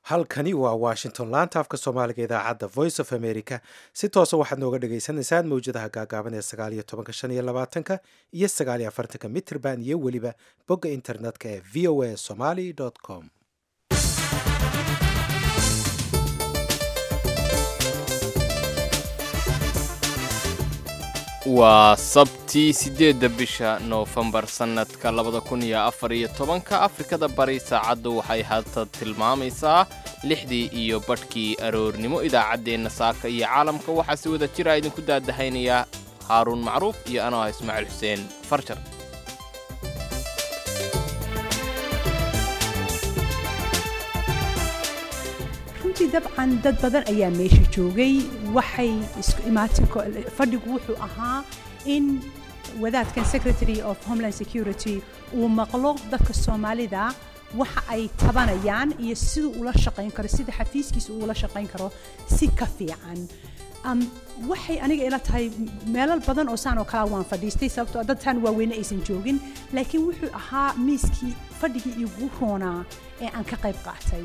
halkani waa washington laanta afka soomaaliga idaacadda voice of america si toosa waxaad nooga dhagaysanaysaan mawjadaha gaagaaban ee sagaaliyo tobanka shan iyo labaatanka iyo sagaaliyo afartanka mitrband iyo weliba bogga internetka ee v o a somaly com waa sabtii siddeedda bisha noofembar sannadka labada kun iyo afar iyo tobanka afrikada bari saacaddu waxay hadda tilmaamaysaa lixdii iyo badhkii aroornimo idaacaddeenna saaka iyo caalamka waxaa si wada jira idinku daadahaynaya haaruun macruuf iyo anoo ah ismaaciil xuseen farjar runtii dabcan dad badan ayaa meesha joogay waxay isku imaatin fadhigu wuxuu ahaa in wadaadkan secretary of homeland security uu maqlo dadka soomaalida waxa ay tabanayaan iyo siduu ula shaqayn karo sida xafiiskiisa uu ula shaqayn karo si ka fiican waxay aniga ila tahay meelal badan oo saan oo kalea waan fadhiistay sababtoo dad taan waaweyne aysan joogin laakiin wuxuu ahaa miiskii fadhigii igu roonaa ee aan ka qayb qaatay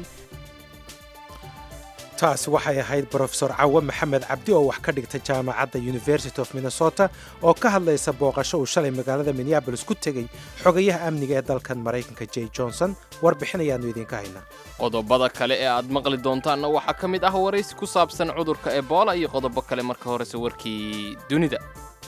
taasi waxay ahayd brofesor cawe maxamed cabdi oo wax ka dhigta jaamacadda university of minnesota oo ka hadlaysa booqasho uu shalay magaalada minneabolis ku tegey xogayaha amniga ee dalkan maraykanka j johnson warbixin ayaannu idinka haynaa qodobada kale ee aad maqli doontaanna waxaa ka mid ah waraysi ku saabsan cudurka ebola iyo qodobo kale marka horese warkii dunida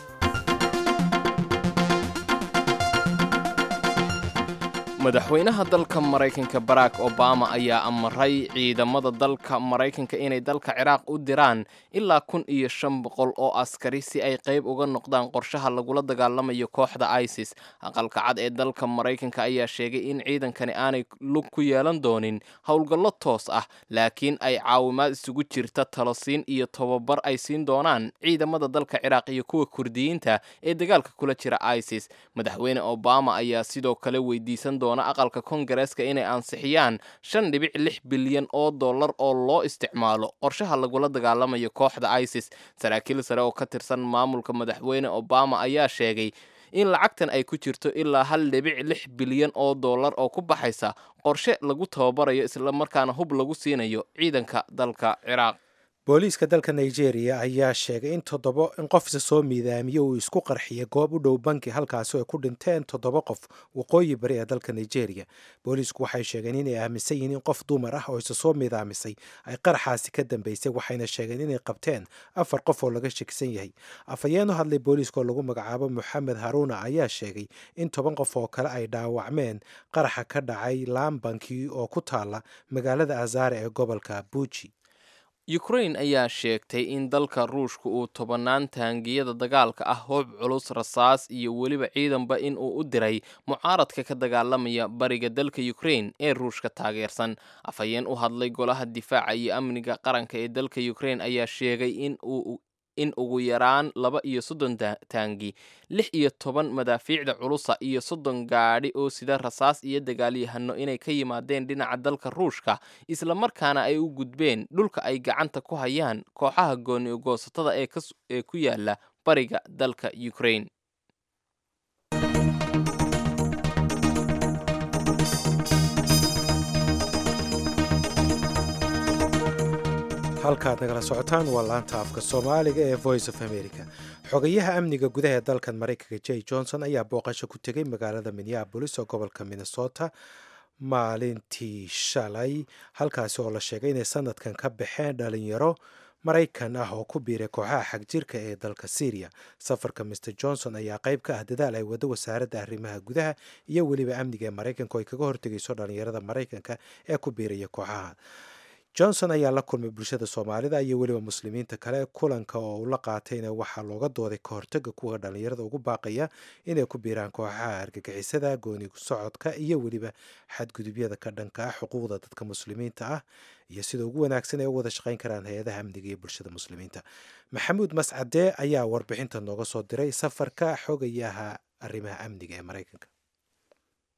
madaxweynaha dalka maraykanka barack obama ayaa amaray ciidamada dalka maraykanka inay dalka ciraaq u diraan ilaa kun iyo shan boqol oo askari si ay qayb uga noqdaan qorshaha lagula dagaalamayo kooxda isis aqalka cad ee dalka maraykanka ayaa sheegay in ciidankani aanay lug ku yeelan doonin howlgallo toos ah laakiin ay caawimaad isugu jirta talosiin iyo tobabar ay siin doonaan ciidamada dalka ciraaq iyo kuwa kurdiyiinta ee dagaalka kula jira isis madaxweyne obama ayaa sidoo kale weydiisan doona aqalka kongareeska inay ansixiyaan shan dhibic lix bilyan oo dollar oo loo isticmaalo qorshaha lagula dagaalamayo kooxda isis saraakiil sare oo ka tirsan maamulka madaxweyne obama ayaa sheegay in lacagtan ay ku jirto ilaa hal dhibic lix bilyan oo dollar oo ku baxaysa qorshe lagu tababarayo islamarkaana hub lagu siinayo ciidanka dalka ciraaq booliiska dalka nigeria ayaa sheegay in toddobo in qofsa soo miidaamiye uu isku qarxiyay goob u dhow banki halkaasi ay ku dhinteen toddoba qof waqooyi bari ee dalka nigeria booliisku waxay sheegeen inay aaminsan yihiin in qof dumar ah oo isa soo miidaamisay ay qaraxaasi ka dambeysay waxayna sheegeen inay qabteen afar qof oo laga shakisan yahay afhayeen u hadlay booliiska oo lagu magacaabo moxamed haruuna ayaa sheegay in toban qof oo kale ay dhaawacmeen qaraxa ka dhacay laambanki oo ku taala magaalada azare ee gobolka buuji ukrain ayaa sheegtay in dalka ruushka uu tobannaan taangiyada dagaalka ah hoob culus rasaas iyo weliba ciidanba in uu u diray mucaaradka ka dagaalamaya bariga dalka ukrain ee ruushka taageersan afhayeen u hadlay golaha difaaca iyo amniga qaranka ee dalka ukrain ayaa sheegay in uu in ugu yaraan laba iyo soddon taangi lix iyo toban madaafiicda culusa iyo soddon gaadhi oo sida rasaas iyo dagaalyahano inay ka yimaadeen dhinaca dalka ruushka islamarkaana ay u gudbeen dhulka ay gacanta ku hayaan kooxaha gooni ogoosatada ee ku yaala bariga dalka ukrain halkaad nagala socotaan waa laanta afka soomaaliga ee voice of america xogayaha amniga gudaha ee dalkan maraykanka j johnson ayaa booqasho ku tegey magaalada minneabolis oo gobolka minnesota maalintii shalay halkaasi oo la sheegay inay sanadkan ka baxeen dhalinyaro maraykan ah oo ku biiray kooxaha xagjirka ee dalka syriya safarka mr johnson ayaa qayb ka ah dadaal ay wado wasaaradda arrimaha gudaha iyo weliba amniga ee maraykanka oo ay kaga hortegayso dhalinyarada maraykanka ee ku biiraya kooxaha johnson ayaa la kulmay bulshada soomaalida iyo weliba muslimiinta kale kulanka oo uu la qaatayna waxaa looga dooday ka hortaga kuwa dhallinyarada ugu baaqaya inay ku biiraan kooxaha argagixisada gooni socodka iyo weliba xadgudubyada ka dhanka ah xuquuqda dadka muslimiinta ah iyo sida ugu wanaagsan ay u wada shaqayn karaan hay-adaha amniga iyo bulshada muslimiinta maxamuud mascade ayaa warbixinta nooga soo diray safarka xogayaha arrimaha amniga ee maraykanka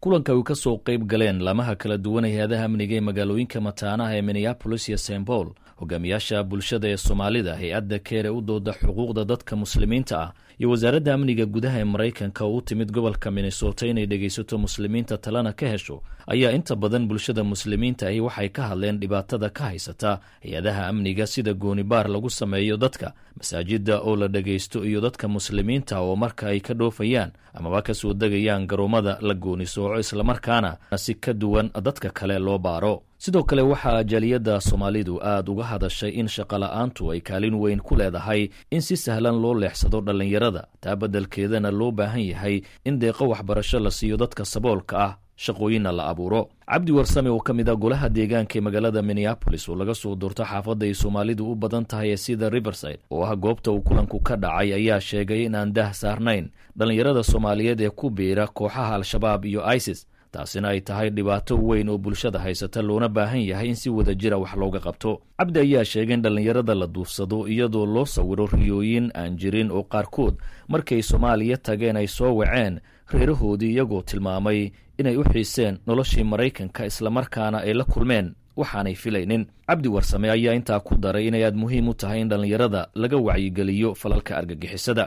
kulanka ay ka soo qayb galeen laamaha kala duwan ee hay-adaha amniga ee magaalooyinka mataanaha ee minneabolis iyo st paul hogaamiyaasha bulshada ee soomaalida hay-adda keer ee u dooda xuquuqda dadka muslimiinta ah iyo wasaaradda amniga gudaha ee maraykanka oo u timid gobolka minnesota inay dhegaysato muslimiinta talena ka hesho ayaa inta badan bulshada muslimiinta ahi waxay ka hadleen dhibaatada ka haysata hay-adaha amniga sida goonibaar lagu sameeyo dadka masaajidda oo la dhegaysto iyo dadka muslimiinta oo marka ay ka dhoofayaan amaba ka soo degayaan garoomada la gooni sooco islamarkaana si ka duwan dadka kale loo baaro sidoo kale waxaa jaaliyadda soomaalidu aada uga hadashay in shaqola'aantu ay kaalin weyn ku leedahay in si sahlan loo leexsado dhallinyarada taa beddelkeedana loo baahan yahay in deeqo waxbarasho la siiyo dadka saboolka ah shaqooyinna la abuuro cabdi warsame oo ka mid a golaha deegaanka ee magaalada minneabolis oo laga soo doorto xaafadda ay soomaalidu u badan tahay ee sida riverside oo ah goobta uu kulanku ka dhacay ayaa sheegay in aan dah saarnayn dhallinyarada soomaaliyeed ee ku biira kooxaha al-shabaab iyo isis taasina ay tahay dhibaato weyn oo bulshada haysata loona baahan yahay in si wada jira wax looga qabto cabdi ayaa sheegay in dhallinyarada la duufsado iyadoo loo sawiro riyooyin aan jirin oo qaarkood markay soomaaliya tageen ay soo waceen reerahoodii iyagoo tilmaamay inay u xiiseen noloshii maraykanka islamarkaana ay la kulmeen waxaanay filaynin cabdi warsame ayaa intaa ku daray inay aad muhiim u tahay in dhallinyarada laga wacyigeliyo falalka argagixisada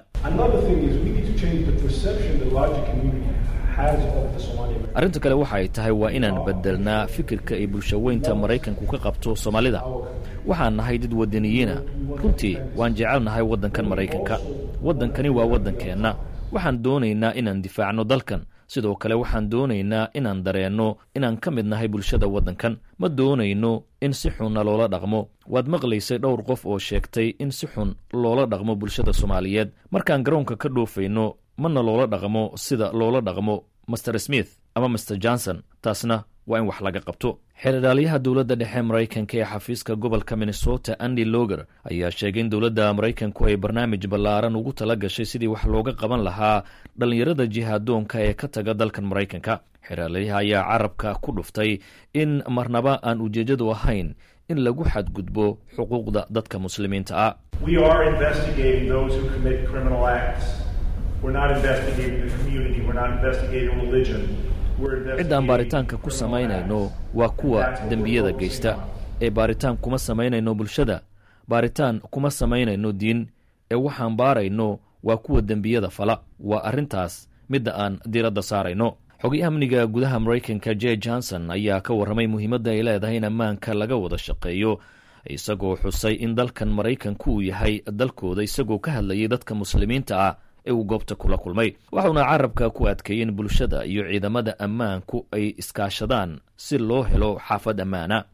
arrinta kale waxa ay tahay waa inaan beddelnaa fikirka ay bulshaweynta maraykanku ka qabto soomaalida waxaan nahay dad wadaniyiina runtii waan jecelnahay waddankan maraykanka waddankani waa waddankeenna waxaan doonaynaa inaan difaacno dalkan sidoo kale waxaan doonaynaa inaan dareenno inaan ka mid nahay bulshada waddankan ma doonayno in si xunna loola dhaqmo waad maqlaysay dhowr qof oo sheegtay in si xun loola dhaqmo bulshada soomaaliyeed markaan garoonka ka dhoofayno mana loola dhaqmo sida loola dhaqmo master smith ama master johnson taasna waa in wax laga qabto xeerdhaalyaha dowladda dhexe maraykanka ee xafiiska gobolka minnesota andy loger ayaa sheegay in dowladda maraykanku ay barnaamij ballaaran ugu tala gashay sidii wax looga qaban lahaa dhallinyarada jihaadoonka ee ka taga dalkan maraykanka xeerdhaalyaha ayaa carabka ku dhuftay in marnaba aan ujeeddadu ahayn in lagu xadgudbo xuquuqda dadka muslimiinta ah ciddaan baaritaanka ku samaynayno waa kuwa dembiyada geysta ee baaritaan kuma samaynayno bulshada baaritaan kuma samaynayno diin ee waxaan baarayno waa kuwa dembiyada fala waa arrintaas midda aan diiradda saarayno xogayaha amniga gudaha maraykanka j johnson ayaa ka warramay muhiimadda ay leedahay in ammaanka laga wada shaqeeyo isagoo xusay in dalkan maraykanku uu yahay dalkooda isagoo ka hadlayay dadka muslimiinta ah ee uu goobta kula kulmay waxauna carabka ku adkeeyey in bulshada iyo ciidamada ammaanku ay iskaashadaan si loo helo xaafad ammaana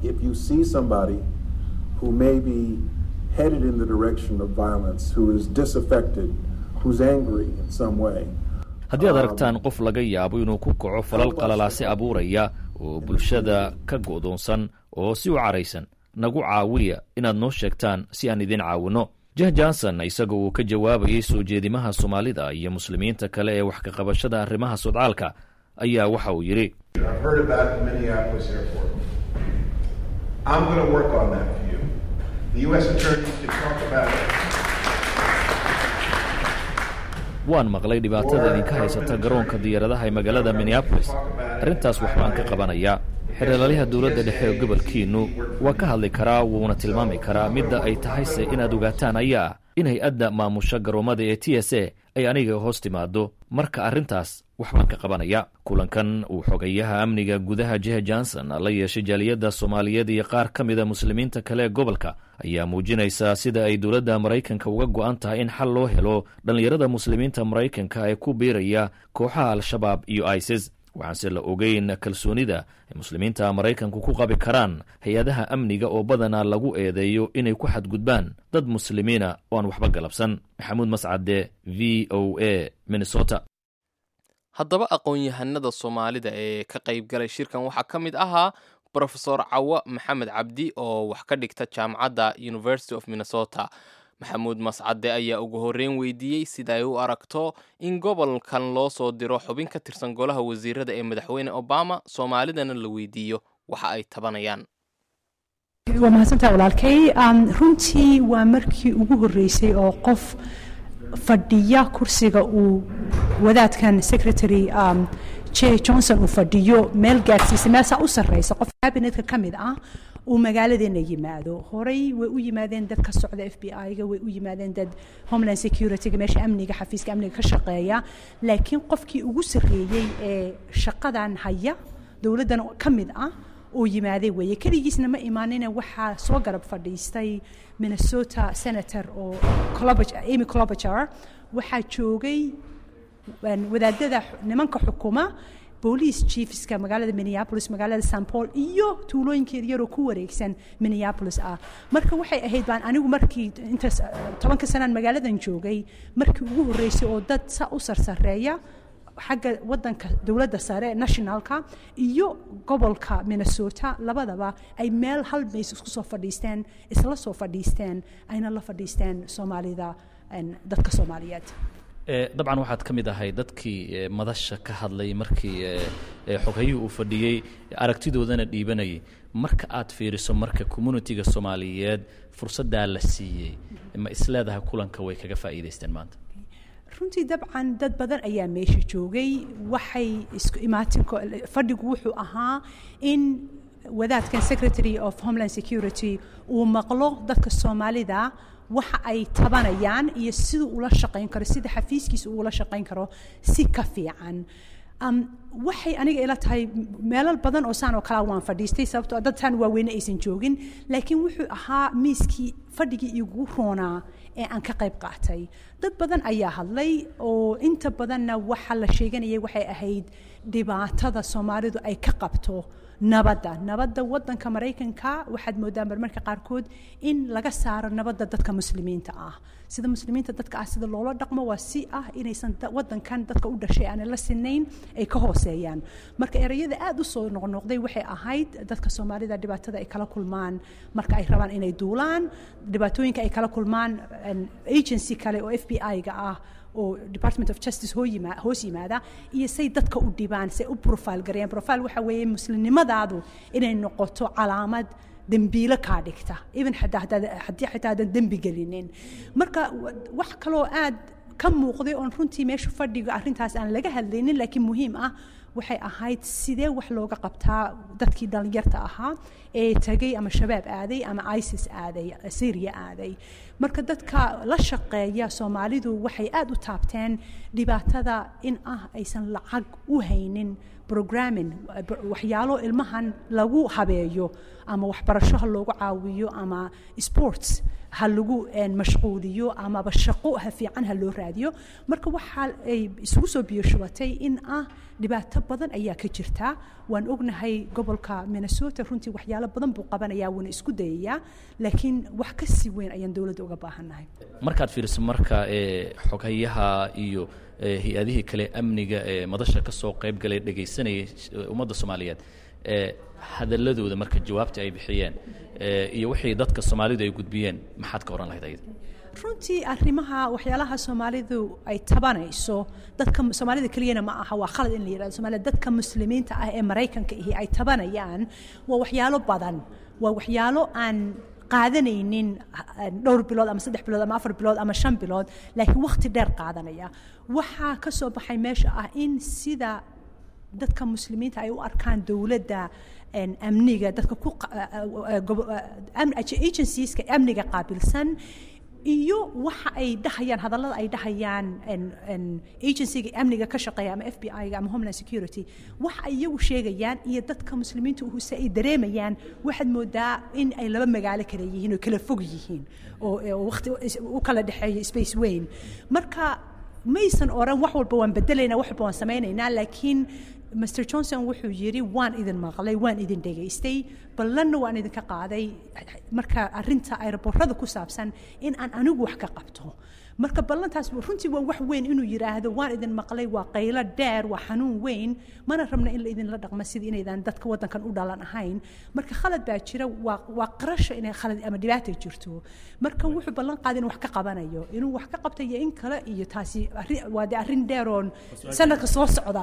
haddii aad aragtaan qof laga yaabo inuu ku kaco falal qalalaasi abuuraya oo bulshada ka go'doonsan oo si u caraysan nagu caawiya inaad noo sheegtaan si aan idin caawinno jeh johnson isaga uu ka jawaabayay soo jeedimaha soomaalida iyo muslimiinta kale ee wax ka qabashada arrimaha sodcaalka ayaa waxa uu yidhi waan maqlay dhibaatada idinka haysata garoonka diyaaradaha ee magaalada minneabolis arrintaas waxbaan ka qabanayaa xeeralaalyaha dowladda dhexe ee gobolkiinnu waa ka hadli karaa wuuna tilmaami karaa midda ay tahayse inaad ogaataan ayaa ah in hay-adda maamusha garoommada ee t s a ay aniga hoos timaado marka arrintaas waxbaan ka qabanaya kulankan uu xogayaha amniga gudaha jeh johnson la yeeshay jaaliyadda soomaaliyeed iyo qaar ka mida muslimiinta kale ee gobolka ayaa muujinaysaa sida ay dowladda maraykanka uga go'an tahay in xal loo helo dhallinyarada muslimiinta maraykanka ee ku biiraya kooxaha al-shabaab iyo isis waxaanse la ogeyn kalsoonida ay muslimiinta maraykanku ku qabi karaan hay-adaha amniga oo badanaa lagu eedeeyo inay ku xadgudbaan dad muslimiina oo aan waxba galabsan maxamuud mascade v o a minnesota haddaba aqoon-yahanada soomaalida ee ka qayb galay shirkan waxaa ka mid ahaa brofesor cawa maxamed cabdi oo wax ka dhigta jaamacadda university of minnesota maxamuud mascade ayaa ugu horreyn weydiiyey sida ay u aragto in gobolkan loo soo diro xubin ka tirsan golaha wasiirada ee madaxweyne obama soomaalidana la weydiiyo waxa ay tabanayaan waa mahadsantaa walaalkay runtii waa markii ugu horreysay oo qof fadhiya kursiga uu wadaadkan secretary um, j johnson uu fadhiyo meel gaadhsiisa meelsaa u sarreysa qof cabinetka ka mid ah uu magaaladeena yimaado horey way u yimaadeen dad ka socda f b i-ga way u yimaadeen dad homeland security-ga meesha amniga xafiiska amniga ka shaqeeya laakiin qofkii ugu sarreeyey ee shaqadan haya dowladdan ka mid ah uu yimaaday weeye keligiisna ma imaanina waxaa soo garab fadhiistay minnesota senator oo amy clobager waxaa joogay wadaadada nimanka xukuma boolice chiefska magaalada minneapolis magaalada st paul iyo tuulooyinkeeda yaroo ku wareegsan minneapolis ah marka waxay ahayd baan anigu markii intaas tobanka sanaan magaaladan joogay markii ugu horreysay oo dad sa u sarsareeya xagga wadanka dowladda sare nationalka iyo gobolka minnesota labadaba ay meel hal mays isku soo fadhiisteen isla soo fadhiisteen ayna la fadhiisteen soomaalida dadka soomaaliyeed dabcan waxaad ka mid ahay dadkii madasha ka hadlay markii xoghayihii uu fadhiyey aragtidoodana dhiibanayay marka aad fiiriso marka communitiga soomaaliyeed fursaddaa la siiyey ma isleedahay kulanka way kaga faa'iidaysteen maanta runtii dabcan dad badan ayaa meesha joogay waxay isku imaatin fadhigu wuxuu ahaa in wadaadkan secretary of homeland security uu maqlo dadka soomaalida waxa ay tabanayaan iyo siduu ula shaqayn karo sida xafiiskiisa uu ula shaqayn karo si ka fiican waxay aniga ila tahay meelal badan oo saan oo kalea waan fadhiistay sababtoo dadtaan waaweyne aysan joogin laakiin wuxuu ahaa miiskii fadhigii igu roonaa ee aan ka qayb qaatay dad badan ayaa hadlay oo inta badanna waxa la sheeganayay waxay ahayd dhibaatada soomaalidu ay ka qabto nabadda nabadda wadanka maraykanka waxaad moodaa marmarka qaarkood in laga saaro nabadda dadka muslimiinta ah sida muslimiinta dadka ah sida loola dhaqmo waa si ah inaysan wadankan dadka u dhashay aanay la sinayn ay ka hooseeyaan marka ereyada aada u soo noqnoqday waxay ahayd dadka soomaalida dhibaatada ay kala kulmaan marka ay rabaan inay duulaan dhibaatooyinka ay kala kulmaan agency kale oo f b i-ga ah oo department of justice hoos yimaada iyo say dadka u dhibaan say u profile gareeyaan profile waxa weeye muslimnimadaadu inay noqoto calaamad dembiilo kaa dhigta even haddii xitaa haddaan dembi gelinin marka wax kaloo aad ka muuqday oon runtii meesha fadhiga arrintaas aan laga hadlaynin laakiin muhiim ah waxay ahayd sidee wax looga qabtaa dadkii dhallinyarta ahaa ee tagay ama shabaab aaday ama isis aaday syria aaday marka dadka la shaqeeya soomaalidu waxay aada u taabteen dhibaatada in ah aysan lacag u haynin programming waxyaalo ilmahan lagu habeeyo ama waxbarasho ha loogu caawiyo ama sports ha lagu mashquuliyo amaba shaqo ha fiican ha loo raadiyo marka waxa ay isugu soo biyo shubatay in ah dhibaato badan ayaa ka jirta waan ognahay gobolka minnesota runtii waxyaalo badan buu qabanayaa wuuna isku dayayaa laakiin wax ka sii weyn ayaan dowladda uga baahannahay markaad fiiriso marka xoghayaha iyo hay-adihii kale amniga ee madasha ka soo qayb galay dhegaysanayay ummadda soomaaliyeed hadaladooda marka jawaabta ay bixiyeen iyo wixii dadka soomaalidu ay gudbiyeen maxaad ka ohan lahayd ayada runtii arrimaha waxyaalaha soomaalidu ay tabanayso dadka soomaalida keliyana ma aha waa khalad in la yidhahdo soomaalida dadka muslimiinta ah ee maraykanka ihi ay tabanayaan waa waxyaalo badan waa waxyaalo aan qaadanaynin dhowr bilood ama saddex bilood ama afar bilood ama shan bilood laakiin wakhti dheer qaadanaya waxaa ka soo baxay meesha ah in sida dadka muslimiinta ay u arkaan dowladda amniga dadka ku agencieska amniga qaabilsan iyo waxa ay dhahayaan hadallada ay dhahayaan agencyga amniga ka shaqeeya ama f b i-ga ama homeland security waxa ay iyagu sheegayaan iyo dadka muslimiinta uhuse ay dareemayaan waxaad moodaa in ay laba magaalo kale yihiin oo kala fog yihiin oo waqti u kala dhexeeyo space weyn marka maysan oran wax walba waan bedelaynaa wax walba waan samaynaynaa laakiin mr johnson wuxuu yidhi waan idin maqlay waan idin dhegaystay ballanna waan idinka qaaday marka arinta aeroborada ku saabsan in aan anigu wax ka qabto marka ballantaas runtii waa wax weyn inuu yidhaahdo waan idin maqlay waa qaylo dheer waa xanuun weyn mana rabna in la idinla dhaqmo sidii inaydan dadka waddankan u dhalan ahayn marka khalad baa jira waa waa qarasho inay khalad ama dhibaata jirto marka wuxuu ballan qaaday inuu wax ka qabanayo inuu wax ka qabta iyo in kale iyo taasi waa de arrin dheeroon sanadka soo socda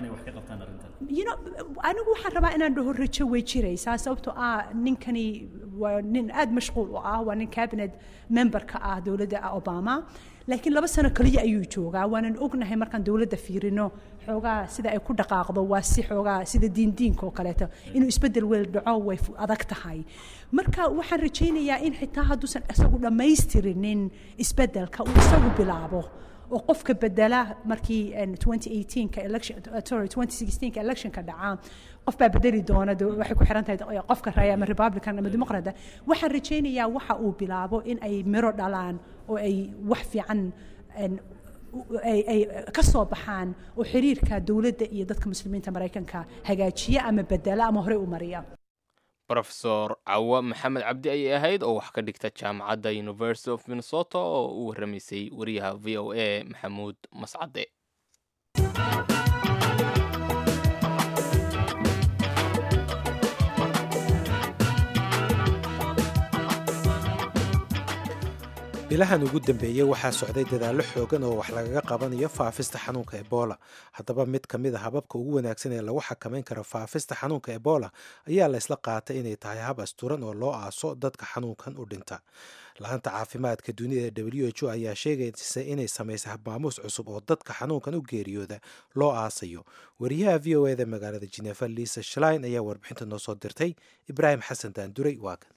anigu waxaan rabaa inaan dhaho rajo way jiraysaa sababtoo ah ninkani waa nin aada mashquul u ah waa nin cabinet memberka ah dowladda obama laakiin laba sano keliya ayuu joogaa waanan ognahay markaan dowladda fiirino xoogaa sida ay ku dhaqaaqdo waa si xoogaa sida diindiinka oo kaleeto inuu isbeddel weel dhaco way adag tahay marka waxaan rajaynayaa in xitaa hadduusan isagu dhammaystirinin isbeddelka uu isagu bilaabo oo qofka bedela markii 2018ka election sorry 2016ka electionka dhacaa qof baa bedeli doona waxay ku xiran tahay qofka raya ama republican ama dimuqraada waxaan rajaynayaa waxa uu bilaabo in ay miro dhalaan oo ay wax fiican ay ka soo baxaan oo xiriirka dowladda iyo dadka muslimiinta maraykanka hagaajiya ama bedela ama horey u mariya rofesor cawa maxamed cabdi ayay ahayd oo wax ka dhigta jaamacadda university of minnesota oo u warramaysay wariyaha v o a maxamuud mascade bilahan ugu dambeeyey waxaa socday dadaallo xoogan oo wax lagaga qabanayo faafista xanuunka ebola haddaba mid ka mid a hababka ugu wanaagsan ee lagu xakamayn karo faafista xanuunka ebola ayaa la ysla qaatay inay tahay hab asturan oo loo aaso dadka xanuunkan u dhinta la-anta caafimaadka dunida ee w h o ayaa sheegaysa inay samaysay habmaamuus cusub oo dadka xanuunkan u geeriyooda loo aasayo wariyaha v o eda magaalada jinefa liisa shlein ayaa warbixinta noo soo dirtay ibraahim xasan daanduray waa kan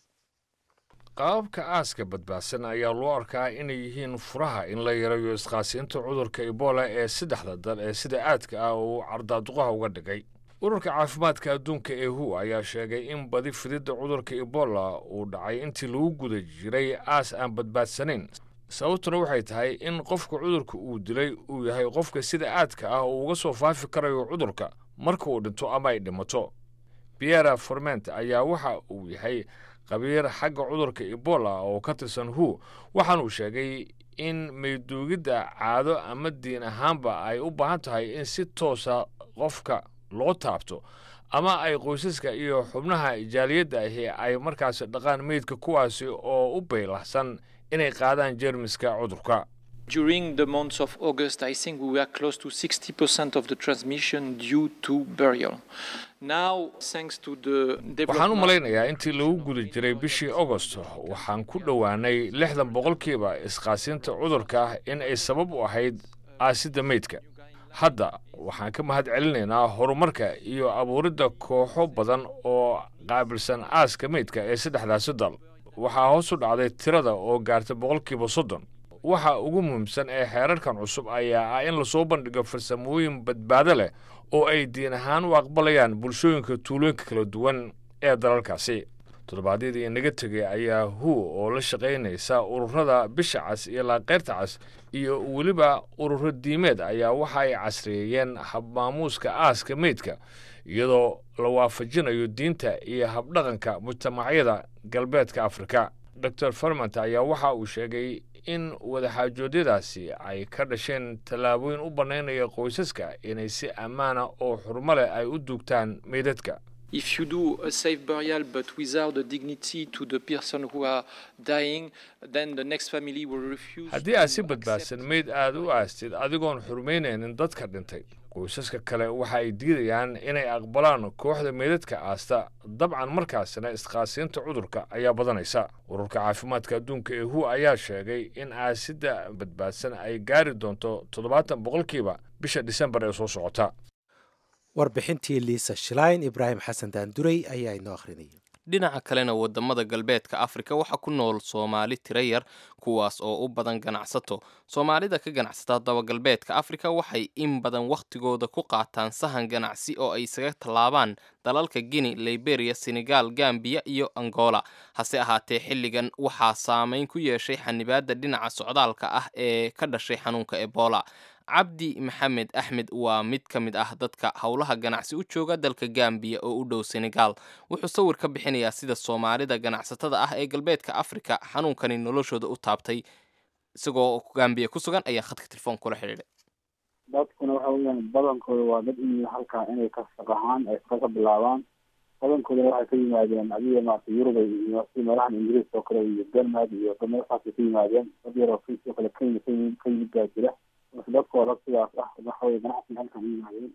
qaababka aaska badbaadsan ayaa loo arkaa inay yihiin furaha in la yarayo isqaasiinta cudurka ebola ee saddexda dal ee sida aadka ah uu cardaaduqaha uga dhigay ururka caafimaadka adduunka ee hu ayaa sheegay in badi fididda cudurka ebola uu dhacay intii lagu guda jiray aas aan badbaadsanayn sababtuna waxay tahay in qofka cudurka uu dilay uu yahay qofka sida aadka ah uu uga soo faafi karayo cudurka marka uu dhinto ama ay dhimato biera forment ayaa waxa uu yahay qabiir xagga cudurka ebola oo ka tirsan hu waxaanuu sheegay in mayduugidda caado ama diin ahaanba ay u baahan tahay in si toosa qofka loo taabto ama ay qoysaska iyo xubnaha jaaliyadda ahi ay markaas dhaqaan meydka kuwaasi oo u baylahsan inay qaadaan jeermiska cudurka During the months of August, I think we were close to 60% of the transmission due to burial. Now, thanks to the waxaan u malaynayaa intii lagu guda jiray bishii agost waxaan ku dhowaanay lixdan boqolkiiba isqaasiinta cudurka in ay sabab u ahayd aasidda meydka hadda waxaan ka mahad celinaynaa horumarka iyo abuuridda kooxo badan oo qaabilsan aaska meydka ee saddexdaasi dal waxaa hoos u dhacday tirada oo gaartay boqolkiiba soddon waxa ugu muhiimsan ee xeerarkan cusub ayaa ah in lasoo bandhigo farsamooyin badbaado leh oo ay diin ahaan u aqbalayaan bulshooyinka tuulooyinka kala duwan ee dalalkaasi toddobaadyadii inaga tegay ayaa hu oo la shaqaynaysa ururada bisha cas iyo laaqeyrta cas iyo weliba ururo diimeed ayaa waxa ay casriyeeyeen habmaamuuska aaska meydka iyadoo la waafajinayo diinta iyo habdhaqanka mujtamacyada galbeedka afrika dor farmant ayaa waxa uu sheegay in wadaxaajoodyadaasi ay ka dhasheen tallaabooyin u bannaynaya qoysaska inay si ammaana oo xurmo leh ay u duugtaan meydadka If you do a safe burial but without the dignity to the person who are dying, then the next family will refuse. haddii aad si badbaadsan meyd aad u aastid adigoon xurmaynaynin dadka dhintay qoysaska kale waxa ay diidayaan inay aqbalaan kooxda meydadka aasta dabcan markaasina isqaasiinta cudurka ayaa badanaysa ururka caafimaadka adduunka ee hu ayaa sheegay in aasidda badbaadsan ay gaari doonto toddobaatan boqolkiiba bisha disembar ee soo socota warbixintii liisa shlein ibraahim xasan daanduray ayaa inoo akhrinaya dhinaca kalena wadamada galbeedka afrika waxaa ku nool soomaali tiro yar kuwaas oo u badan ganacsato soomaalida ka ganacsata dabagalbeedka afrika waxay in badan wakhtigooda ku qaataan sahan ganacsi oo ay isaga tallaabaan dalalka guinea liberia senegal gambiya iyo angola hase ahaatee xilligan waxaa saameyn ku yeeshay xanibaadda dhinaca socdaalka ah ee ka dhashay xanuunka ebola cabdi maxamed axmed waa mid ka mid ah dadka howlaha ganacsi u jooga dalka gambiya oo u dhow senegal wuxuu sawir ka bixinayaa sida soomaalida ganacsatada ah ee galbeedka afrika xanuunkani noloshooda u taabtay isagoo gambiya ku sugan ayaa khadka telefoon kula xidhiidhay dadkuna waxa weyaan badankooda waa dad in halkaa inay ka shaqahaan ay shaqo ka bilaabaan badankoodana waxay ka yimaadeen adiga maarata yurubay iyo si meelahan ingiriiska oo kale iyo denmark iyo meelahaasay ka yimaadeen dad yaroo sidoo kale kenya ka yimid ka yimid baa jira dadkooda sidaas ah waxaweye ganacsiga halkan yimaadeen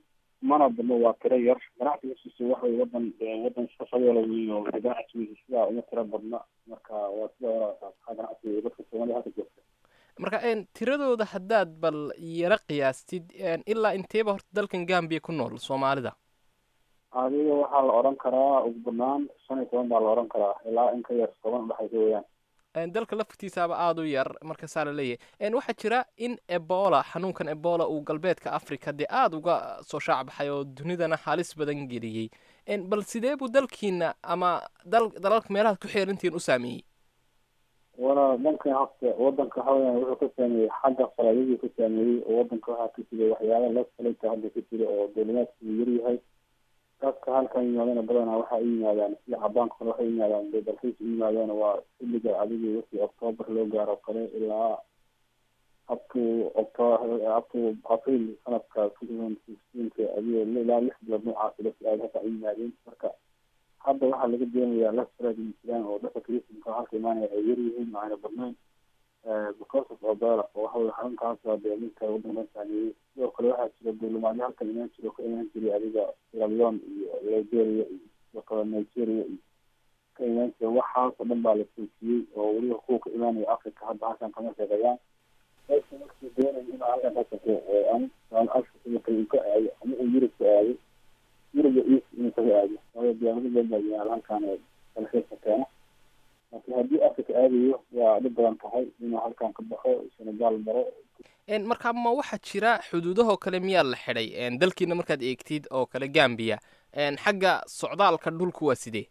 mana badno waa tiro yar ganacsigiisiisa waxay wadan wadan iska fadoola weyo ganacsigiisa sidaa uma tiro badna marka waa sida walaaa ganacsiga dadka soomaliya halka joogta marka tiradooda haddaad bal yaro qiyaastid ilaa inteeba horta dalkan gambiya ku nool soomaalida adiga waxaa la odhan karaa ugu banaan shan iyo toban baa la odhan karaa ilaa in ka yar toban udhexaysa weeyaan dalka laftiisaaba aada u yar marka saa la leeyahay waxaa jira in ebola xanuunkan ebola uu galbeedka africa dee aada uga soo shaacbaxay oo dunidana halis badan geliyey bal sidee buu dalkiina ama dal dalalka meelahaad ku xeerantihiin u saameeyey wala dalkan hafta wadanka waxa weeyaan wuxuu ka saameeyey xagga falaadadii ka saameeyey oo wadanka waxaa ka jira waxyaala la falayta hadda ka jira oo duulimaadkuu yaryahay dadka halkan yimaadana badanaa waxay u yimaadaan sida cabaanka kale waxay u yimaadaan dee dalxiis u yimaadaan waa xilliga adigii wixii octoobar loo gaaro kale ilaa up to octo up to april sanadka two thousand sixteenka adiga ilaa lix bilood noocaasi dadka aada halka u yimaadeen marka hadda waxaa laga doonayaa lasfrad jiraan oo dadka christanka halka imaanaya ay yar yihiin ayna badnayn because of obela oo waxa weye xarunkaas waa dee ninka wadankan saameeyey sidoo kale waxaa jira duulimaadyo halkan imaan jiro ka imaan jiray adiga sierra leone iyo liberia iyo sidoo kale nigeria iyo ka imaan jira waxaas oo dhan baa la joojiyey oo weliba kuwa ka imaanaya africa hadda halkan kama shaqeeyaan dadka markii doonaya in halkan ka shaqeeyo ama africa uu ka aado ama uu yurub ka aado yuruba east inuu kaga aado waayo diyaarado badan baa yimaada halkan dalxiiska keena laakiin haddii africa aadayo waa dhib badan tahay inuu halkan ka baxo senegal maro marka ma waxaa jira xuduudahoo kale miyaa la xidhay dalkiina markaad eegtid oo kale gambiya xagga socdaalka dhulku waa sidee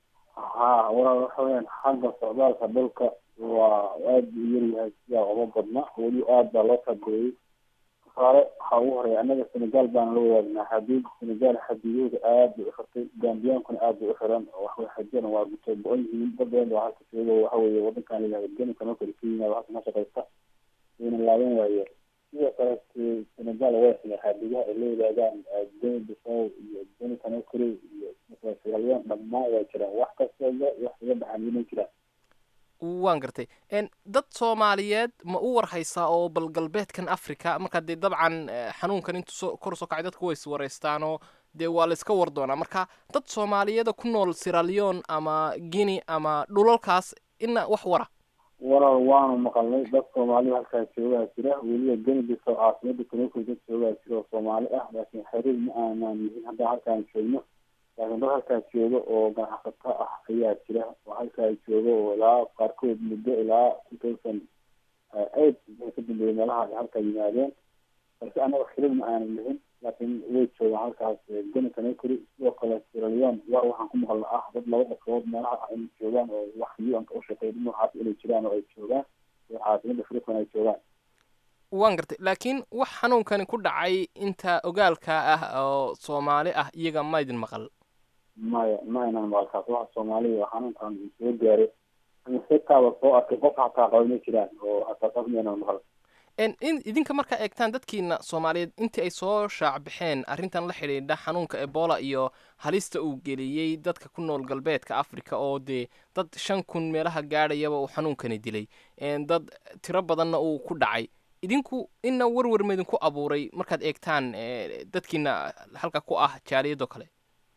ha walaal waxa weyaan xagga socdaalka dhulka waa aada buu yaryahay sidaa uma badna weli aada baa loo taageeyey tusaale waxaa ugu horeeya annaga senegal baana la wadaagnaa xadiid senegal xadiidooda aada bay uxirtay gambiyaankuna aada bay uxiran oo waxawey xajiyana waa gutay bo-on yihiin dad badan baa halka joogo waxa weeye wadankan ilaha genika noo kale ka yimaado halka ma shaqaysta wayna laaban waayeen sidoo kale senegal way ximay xadiidaha ay la wadaagaan geni bisow iyo geni kanokore iyo siralyon dhammaan waa jiraan wax kastaba wax iga baxaan inay jiraan waan gartay dad soomaaliyeed ma u warhaysaa oo bal galbeedkan africa markaa dee dabcan xanuunkan intuu soo kor soo kacay dadku way is waraystaanoo dee waa la iska war doonaa marka dad soomaaliyeeda ku nool siraleon ama guinea ama dhulalkaas ina wax wara walaal waanu maqalnay dad soomaali halkaa joogaa jira weliba geni biso caasimada kanokor dad joogaa jira oo soomaali ah laakiin xiriir ma aanaan yihin haddaa halkaan joogno laakiin dad halkaa jooga oo ganacsato ah ayaa jira oo halkaa jooga oo ilaa qaarkood muddo ilaa two thousand eight bay ka dambeeyey meelaha ay halkaa yimaadeen balse annaga xiriir ma aanan lihin laakiin way joogaan halkaas geni kanokori sidoo kale siraleon waa waxaan ku maqalna ah dad laba dhakood meelaha ah inay joogaan oo wax u-anka u shaqeeya noocaas inay jiraan oo ay joogaan oo caasimada freeton ay joogaan waan gartay laakiin wax xanuunkani ku dhacay inta ogaalka ah oo soomaali ah iyaga ma idin maqal maya ma aynan maqalkaas waxa soomaaliya xanuunkan soo gaaray ama setaaba soo arkay qof hataa qaba ma jiraan oo hataa qof maynan maqal in idinka markaa eegtaan dadkiina soomaaliyeed intii ay soo shaacbaxeen arrintan la xidhiidha xanuunka ebola iyo halista uu geliyey dadka ku nool galbeedka africa oo dee dad shan kun meelaha gaadhayaba uu xanuunkani dilay dad tiro badanna uu ku dhacay idinku ina werwer ma idinku abuuray markaad eegtaan dadkiina halka ku ah jaaliyadoo kale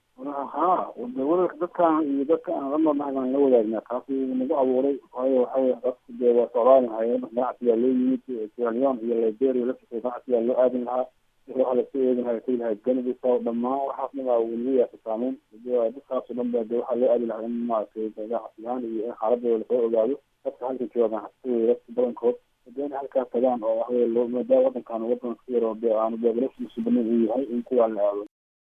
ha werwerka dadkan iyo dadka aan la noolnahay baan la wadaagnaa kaasi nagu abuuray waayo waxawey dadku dee waa socdaalin hayeen ganacsigaa loo yimid siraleon iyo liberia laftiisa ganacsigaa loo aadin lahaa wixii waxa lasoo eegin lahaa tagi lahaa genibisow dhammaan waxaasna baa weliba yaasa saameyn dadkaasoo dhan ba dee waxaa loo aadi lahaa in maaragtay ganacsi ahaan iyo in xaaladooda lasoo ogaado dadka halka jooga ganacsatada dadka badankood hadee in halkaa tagaan oo waxaweye loo maadaama wadankan wadan ka yar oo dee aanu beebalasiisu banan uu yahay in kuwaa la aado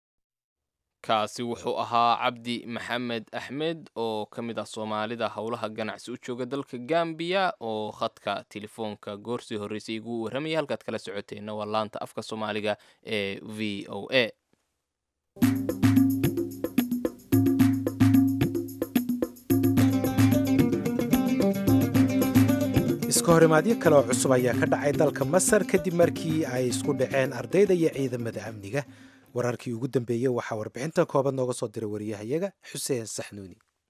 kaasi wuxuu ahaa cabdi maxamed axmed oo ka mid ah soomaalida howlaha ganacsi u jooga dalka gambiya oo khadka telefoonka goorsii horreysay igu warramaya halkaad kala socoteenna waa laanta afka soomaaliga ee v o a iska horimaadyo kale oo cusub ayaa ka dhacay dalka masar kadib markii ay isku dhaceen ardayda iyo ciidamada amniga wararkii ugu dambeeyey waxaa warbixintan kooban nooga soo diray wariyahayaga xuseen saxnuuni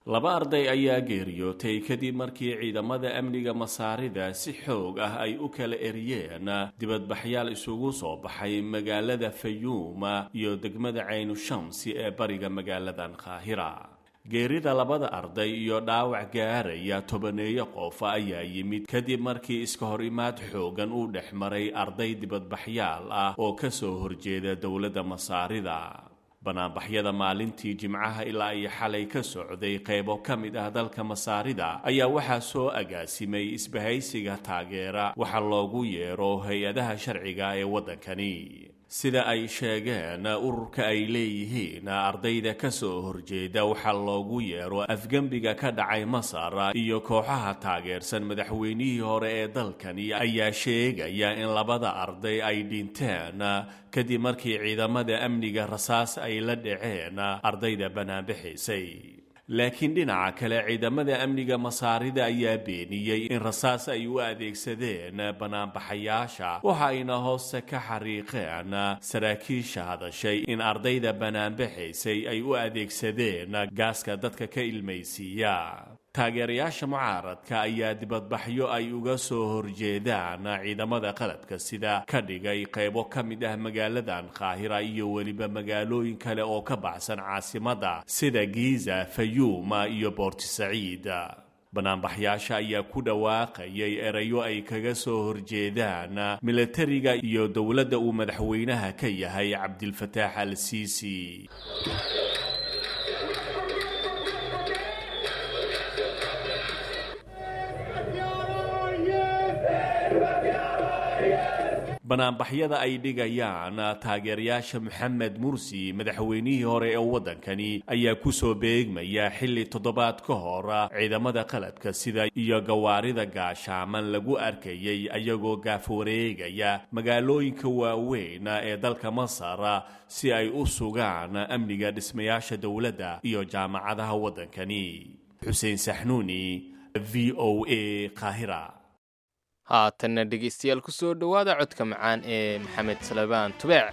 laba arday ayaa geeriyootay kadib markii ciidamada amniga masaarida si xoog ah ay u kala eriyeen dibadbaxyaal isugu soo baxay magaalada fayuuma iyo degmada caynu shamsi ee bariga magaaladan qaahira geerida labada arday iyo dhaawac gaaraya tobaneeyo qof ayaa yimid kadib markii iska hor imaad xoogan uu dhex maray arday dibadbaxyaal ah oo ka soo horjeeda dowladda masaarida banaanbaxyada maalintii jimcaha ilaa iyo xalay ka socday qaybo ka mid ah dalka masaarida ayaa waxaa soo agaasimay isbahaysiga taageera waxa loogu yeero hay-adaha sharciga ee waddankani sida ay sheegeen ururka ay leeyihiin ardayda ka soo horjeeda waxaa loogu yeero afgembiga ka dhacay masar iyo kooxaha taageersan madaxweynihii hore ee dalkani ayaa sheegaya in labada arday ay dhinteen kadib markii ciidamada amniga rasaas ay la dhaceen ardayda banaanbixaysay laakiin dhinaca kale ciidamada amniga masaarida ayaa beeniyey in rasaas ay u adeegsadeen banaanbaxayaasha waxa ayna hoose ka xariiqeen saraakiisha hadashay in ardayda banaanbaxaysay ay u adeegsadeen gaaska dadka ka ilmaysiiya taageerayaasha mucaaradka ayaa dibadbaxyo ay uga soo horjeedaan ciidamada qalabka sida ka dhigay qaybo ka mid ah magaaladan qaahira iyo weliba magaalooyin kale oo ka baxsan caasimadda sida giiza fayuuma iyo boortisaciid banaanbaxyaasha ayaa ku dhawaaqayay erayo ay kaga soo horjeedaan milatariga iyo dowladda uu madaxweynaha ka yahay cabdilfataax al siisi banaanbaxyada ay dhigayaan taageerayaasha moxamed mursi madaxweynihii hore ee waddankani ayaa kusoo beegmaya xilli toddobaad ka hor ciidamada qaladka sida iyo gawaarida gaashaaman lagu arkayay ayagoo gaaf wareegaya magaalooyinka waaweyn ee dalka masar si ay u sugaan amniga dhismayaasha dowladda iyo jaamacadaha waddankani xuseen saxnuuni v o a qaahira haatanna dhegaystayaal ku soo dhowaada codka macaan ee maxamed salabaan tubeec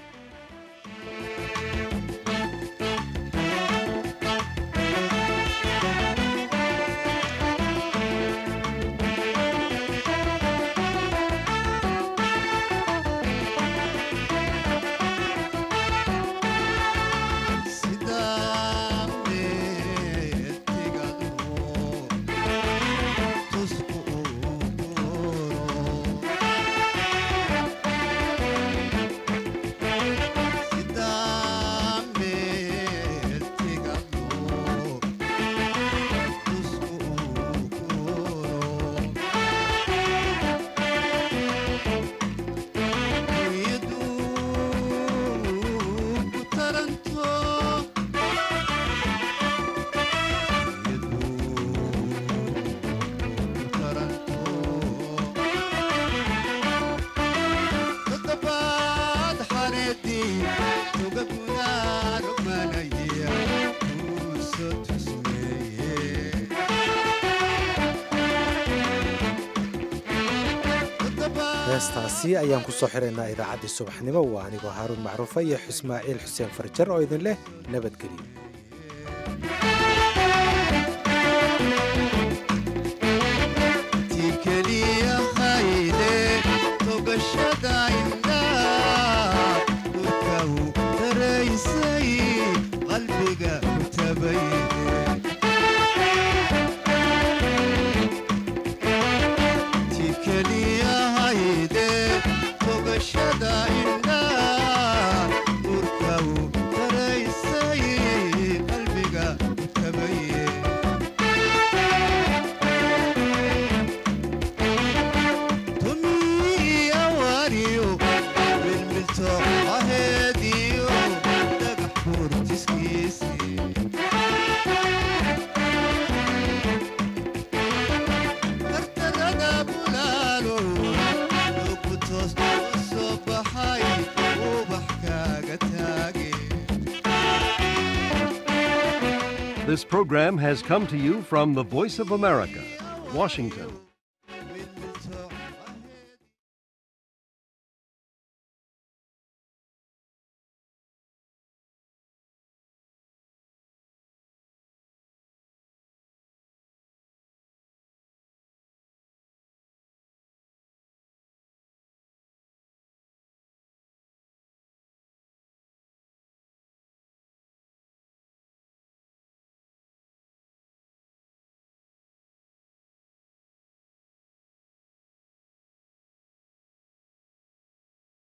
heestaasi ayaan ku soo xiraynaa idaacaddii subaxnimo waa anigoo haaruun macruufa iyo ismaaciil xuseen farjar oo idin leh nabadgelyo This program has come to you from the Voice of America, Washington.